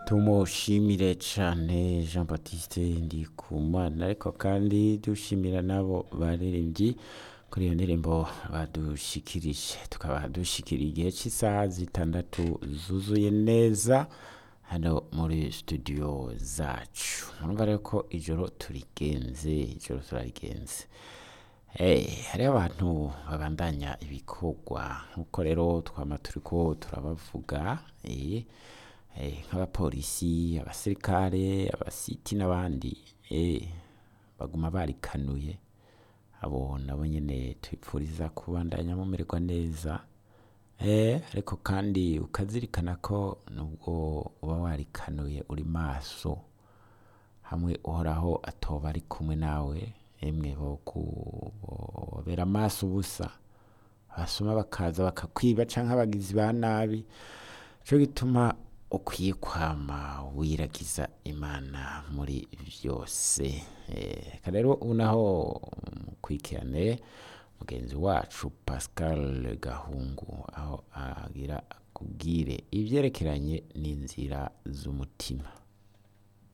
tumushimire cane Jean Baptiste Ndikumana ariko kandi dushimira nabo baririmbyi kuri iyo ndirimbo badushikirije tukaba dushikira igihe cy'isaha zitandatu zuzuye neza hano muri studio zacu murumva rero ko ijoro turigenze ijoro turarigenze Eh, hariho abantu babandanya ibikorwa nkuko rero twama turiko turabavuga eh, eh, nk'abapolisi abasirikare abasiti n'abandi eh, baguma barikanuye abo nabo nyene tubipfuriza kubandanya mumererwa neza eh, ariko kandi ukazirikana ko nubwo uba warikanuye uri maso hamwe uhoraho atoba ari kumwe nawe emwe bobera amaso ubusa abasoma bakaza bakakwiba canke abagizi ba nabi co gituma ukwiye kwama wiragiza imana muri vyose Eh, reka rero ubu naho mukurikirane mugenzi wacu pascal gahungu aho agira akubwire ivyerekeranye n'inzira z'umutima